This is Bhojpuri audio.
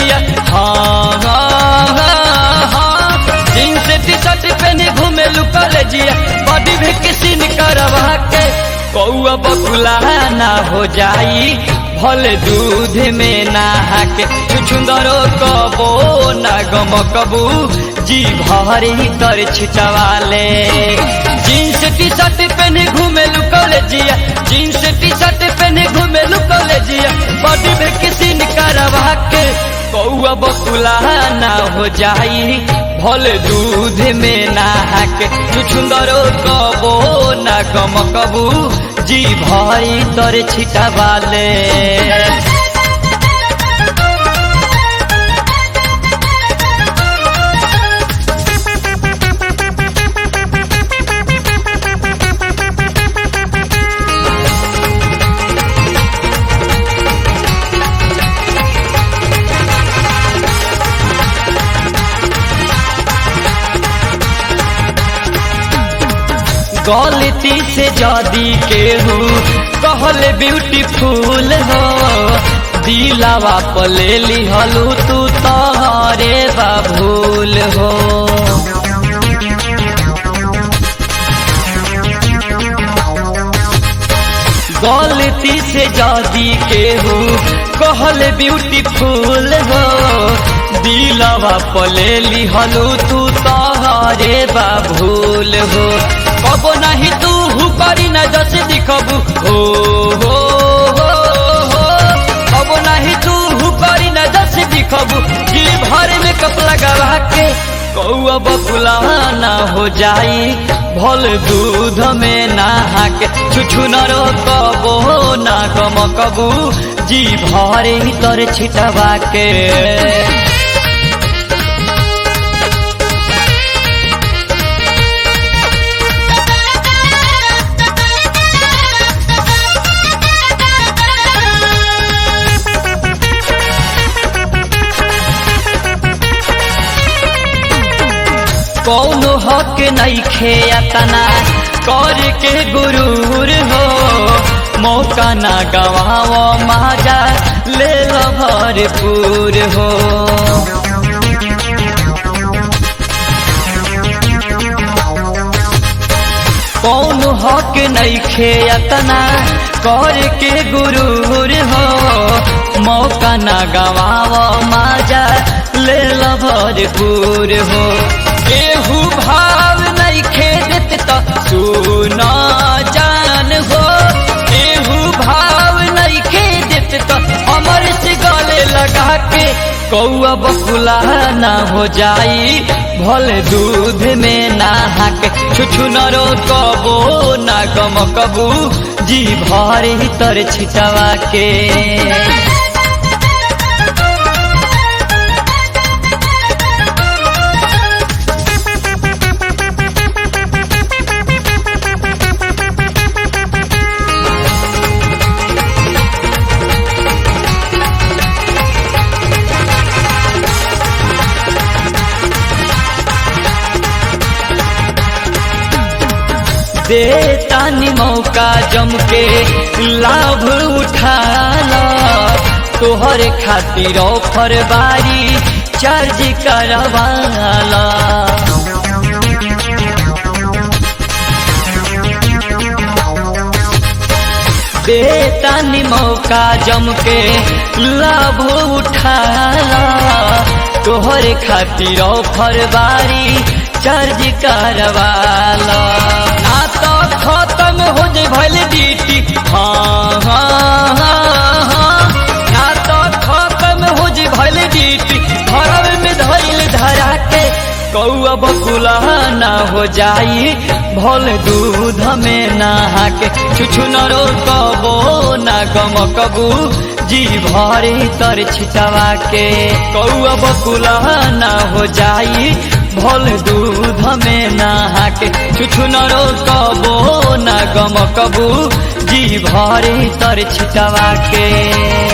जिया हाँ हाँ हाँ हाँ जीन्स टी शर्ट पहने घूमे लुकल जिया बॉडी भी किसी ने करवा के कौआ बकुला ना हो जाई भले दूध में नहा के छुछुंदरो कबो ना गम कबू जी भरी तर छिटवाले जीन्स टी शर्ट पहने घूमे लुकल जिया जीन्स टी शर्ट पहने घूमे लुकल जिया बॉडी में किसी ने करवा के कौआ बकुला ना हो जाई भले दूध में नहा के छुछुंदरो कबो ना गम कबू जी भरी तर छिटवाले गलती से जदी केहू कहले ब्यूटीफुल हो दिलावा पले लिहलू तू तहरे बाबूल हो गलती से जदी केहू कहले ब्यूटीफुल हो दिलावा पले लिहलू तू तहरे बाबूल हो कबो नहीं तू हु करी न जस दिखबू हो हो हो हो कबो नहीं तू हु करी न जस दिखबू जी भर में कप लगा के कौआ बकुला ना हो जाई भल दूध में नहा के छुछु न रो कबो ना गम कबू जी भरे तर छिटवा के कौनो हक नहीं खेतना कर के गुरूर हो मौका ना गवाओ माजा ले लो भरपूर हो कौनो हक नहीं खेतना कर के गुरूर हो मौका ना गवाओ माजा ले लो भरपूर हो केहू भाव नहीं खेदत तो सुना जान हो केहू भाव नहीं खेदत तो अमर से गले लगा के कौआ बकुला ना हो जाई भल दूध में नहा के छुछु न रो कबो ना गम कबू जी भर तर छिटवा के दे तानी मौका जम के लाभ उठाला तोहर खातिर ऑफर बारी चार्ज करवाला दे तानी मौका जम के लाभ उठाला तोहर खातिर ऑफर बारी चार्ज करवाला ना तो खत्म हो जाए भले ड्यूटी हाँ हाँ हाँ हाँ ना तो खत्म हो जाए भले ड्यूटी घरव में धैल धरा के कौआ बकुला ना हो जाई भल दूध में नहा के छुछु न रो कबो ना गम कबू जी भरे तर छिटवा के कौआ बकुला ना हो जाई भल दूध में नहा के छुछु न रो कबो ना गम कबू जी भरे तर छिटवा के